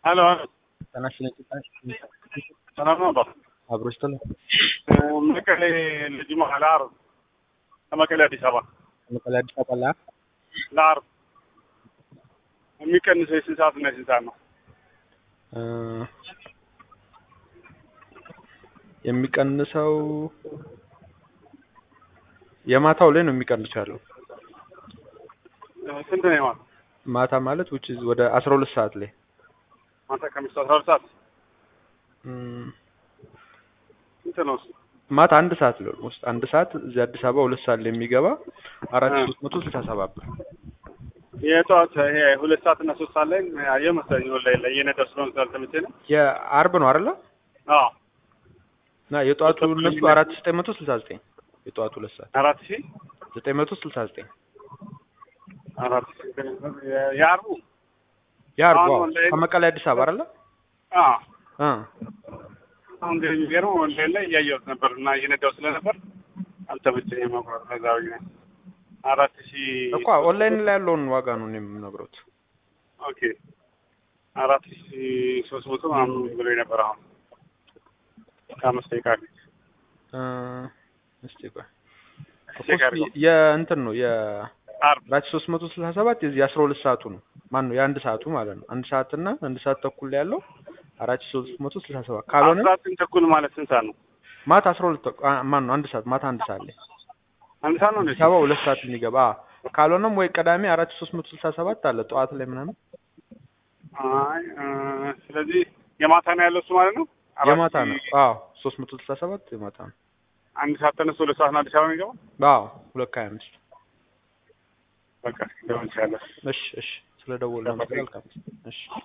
ሄሎ ጤና ይስጥልኝ። ሰላም ነው አባ? አብሮ ይስጥልኝ። መቀሌ ልጅ መሀል ዓርብ ከመቀሌ አዲስ አበባ መቀሌ አዲስ አበባ ላይ ለዓርብ የሚቀንሰው የስንት ሰዓት እና የስንት ሰዓት ነው? እ የሚቀንሰው የማታው ላይ ነው የሚቀንሰው ያለው ስንት ነው የማታ? ማታ ማለት which is ወደ አስራ ሁለት ሰዓት ላይ ማታ ከምሽቱ አስራ ሁለት ሰዓት እም፣ ስንት ነው እሱ? ማታ አንድ ሰዓት ላይ ውስጥ አንድ ሰዓት እዚህ አዲስ አበባ ሁለት ሰዓት ላይ የሚገባ አራት ሺህ ሶስት መቶ ስልሳ ሰባት ብር የጠዋት ይሄ ሁለት ሰዓት እና ሶስት ሰዓት ላይ አየህ መሰለኝ ወላሂ ላይ እየነዳሁ ስለሆነ ስላልተመቸኝ ነው። የአርብ ነው አይደለ? አዎ እና የጠዋቱ እነሱ አራት ሺህ ዘጠኝ መቶ ስልሳ ዘጠኝ የጠዋቱ ሁለት ሰዓት አራት ሺህ ዘጠኝ መቶ ስልሳ ዘጠኝ አራት ሺህ የዓርቡ የአርቡ አሁን አዎ። ወላሂ- ከመቀሌ አዲስ አበባ አይደለ? አዎ እ አሁን ግን የሚገርመው ወንዴል ላይ እያየሁት ነበር እና እየነዳሁ ስለነበር አልተመቸኝም መቁረጥ ከዛ ብዬ ነው። አራት ሺህ እኮ ኦንላይን ላይ ያለውን ዋጋ ነው እኔ የምነግረውት። ኦኬ አራት ሺህ ሶስት መቶ ምናምን ብሎ ነበር። አሁን ከአምስት ደቂቃ ፊት እ እስቲ ቆይ እኮ ቼክ እስኪ አድርገው። የእንትን ነው የ ዓርብ ራች ሶስት መቶ ስልሳ ሰባት የዚህ የአስራ ሁለት ሰዓቱ ነው ማን ነው የአንድ ሰዓቱ ማለት ነው። አንድ ሰዓት እና አንድ ሰዓት ተኩል ላይ ያለው አራት ሺህ ሶስት መቶ ስልሳ ሰባት ካልሆነ አስራ ዘጠኝ ተኩል ማለት ስንት ሰዓት ነው? ማታ አስራ ሁለት ተኩል አ- ማን ነው አንድ ሰዓት ማታ አንድ ሰዓት ላይ አንድ ሰዓት ነው እንዴ? አዲስ አበባ ሁለት ሰዓት የሚገባ አ፣ ካልሆነም ወይ ቅዳሜ አራት ሺህ ሶስት መቶ ስልሳ ሰባት አለ ጠዋት ላይ ምናምን አይ እ፣ ስለዚህ የማታ ነው ያለው እሱ ማለት ነው። አራት የማታ ነው። ሺህ አዎ ሶስት መቶ ስልሳ ሰባት የማታ ነው። አንድ ሰዓት ተነስቶ ሁለት ሰዓት ነው አዲስ አበባ የሚገባው። አዎ ሁለት ከሀያ አምስት በቃ ሊሆን ይችላል። እሺ እሺ ስለ ደወል ነው መልካም እሺ